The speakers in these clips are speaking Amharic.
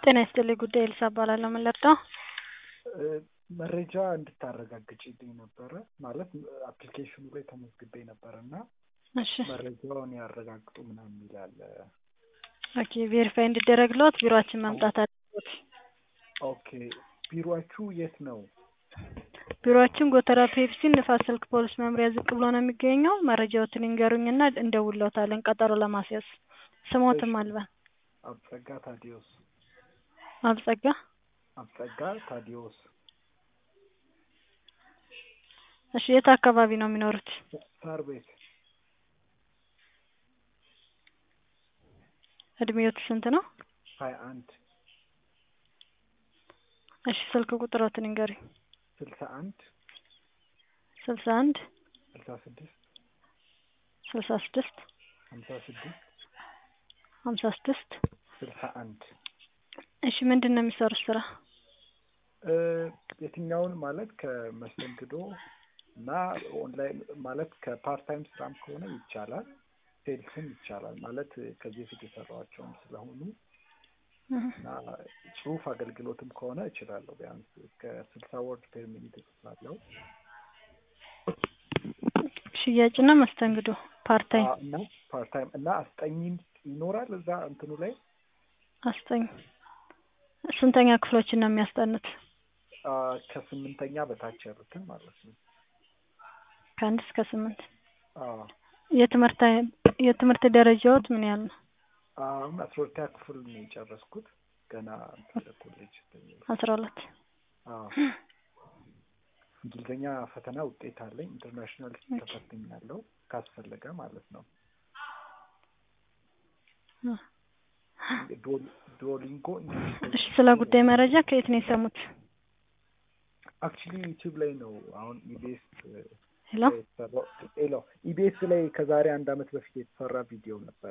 ጤና ይስጥልኝ ጉዳይ ኤልሳ እባላለሁ። ምን ልርዳው? መረጃ እንድታረጋግጪልኝ ነበረ። ማለት አፕሊኬሽኑ ላይ ተመዝግቤ ነበረ እና እሺ መረጃውን ያረጋግጡ ምናምን ይላል። ኦኬ ቬሪፋይ እንዲደረግልዎት ቢሮአችን መምጣት አለብዎት። ኦኬ ቢሮአችሁ የት ነው? ቢሮአችን ጎተራ ፔፕሲ ንፋስ ስልክ ፖሊስ መምሪያ ዝቅ ብሎ ነው የሚገኘው። መረጃዎትን ይንገሩኝና እንደውልዎታለን ቀጠሮ ለማስያዝ። ስሞትም አልበን አብጸጋ ታዲዮስ። አብጸጋ አብጸጋ ታዲዮስ። እሺ የት አካባቢ ነው የሚኖሩት? ሳር ቤት እድሜዎት ስንት ነው? ሀያ አንድ እሺ ስልክ ቁጥሮትን ይንገሩኝ። ስልሳ አንድ ስልሳ አንድ ስልሳ ስድስት ስልሳ ስድስት ሀምሳ ስድስት ሀምሳ ስድስት ስልሳ አንድ እሺ ምንድን ነው የሚሰሩት ስራ? የትኛውን ማለት ከመስተንግዶ እና ኦንላይን ማለት ከፓርት ታይም ስራም ከሆነ ይቻላል፣ ሴልስም ይቻላል። ማለት ከዚህ በፊት የሰራኋቸውም ስለሆኑ እና ጽሁፍ አገልግሎትም ከሆነ እችላለሁ። ቢያንስ እስከ ስልሳ ወርድ ፔር ሚኒት እጽፋለሁ። ሽያጭና መስተንግዶ ፓርት ታይም እና ፓርት ታይም እና አስጠኝም ይኖራል እዛ እንትኑ ላይ አስጠኝ ስንተኛ ክፍሎችን ነው የሚያስጠኑት? ከስምንተኛ በታች ያሉትን ማለት ነው። ከአንድ እስከ ስምንት አዎ የትምህርት የትምህርት ደረጃዎት ምን ያህል ነው? አሁን አስራ ሁለተኛ ክፍል ነው የጨረስኩት። ገና ኮሌጅ አስራ ሁለት አዎ እንግሊዝኛ ፈተና ውጤት አለኝ። ኢንተርናሽናል ተፈትኛለሁ ካስፈለገ ማለት ነው። ዱኦሊንጎ እሺ ስለ ጉዳይ መረጃ ከየት ነው የሰሙት? አክቹሊ ዩቲዩብ ላይ ነው አሁን ኢቢኤስ ሄሎ ሄሎ ኢቢኤስ ላይ ከዛሬ አንድ አመት በፊት የተሰራ ቪዲዮ ነበረ።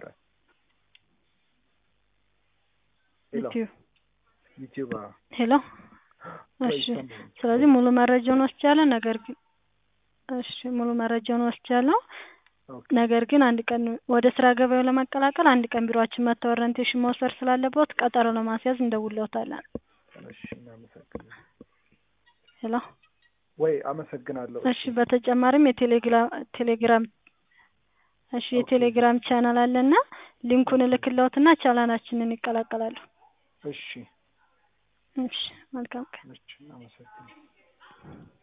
ሄሎ ዩቲዩብ ዩቲዩብ አዎ። ሄሎ እሺ ስለዚህ ሙሉ መረጃውን ወስጃለሁ። ነገር ግን እሺ ሙሉ መረጃውን ወስጃለሁ። ነገር ግን አንድ ቀን ወደ ስራ ገበያው ለመቀላቀል አንድ ቀን ቢሮአችን መጥተው ኦሪንቴሽን መውሰድ ስላለብዎት ቀጠሮ ለማስያዝ እንደውልዎታለን። እሺ እናመሰግናለን። ሄሎ ወይ አመሰግናለሁ። እሺ በተጨማሪም የቴሌግራም ቴሌግራም እሺ የቴሌግራም ቻናል አለና ሊንኩን እልክልዎትና ቻናላችንን ይቀላቀላሉ። እሺ እሺ መልካም ቀን። እሺ እናመሰግናለን።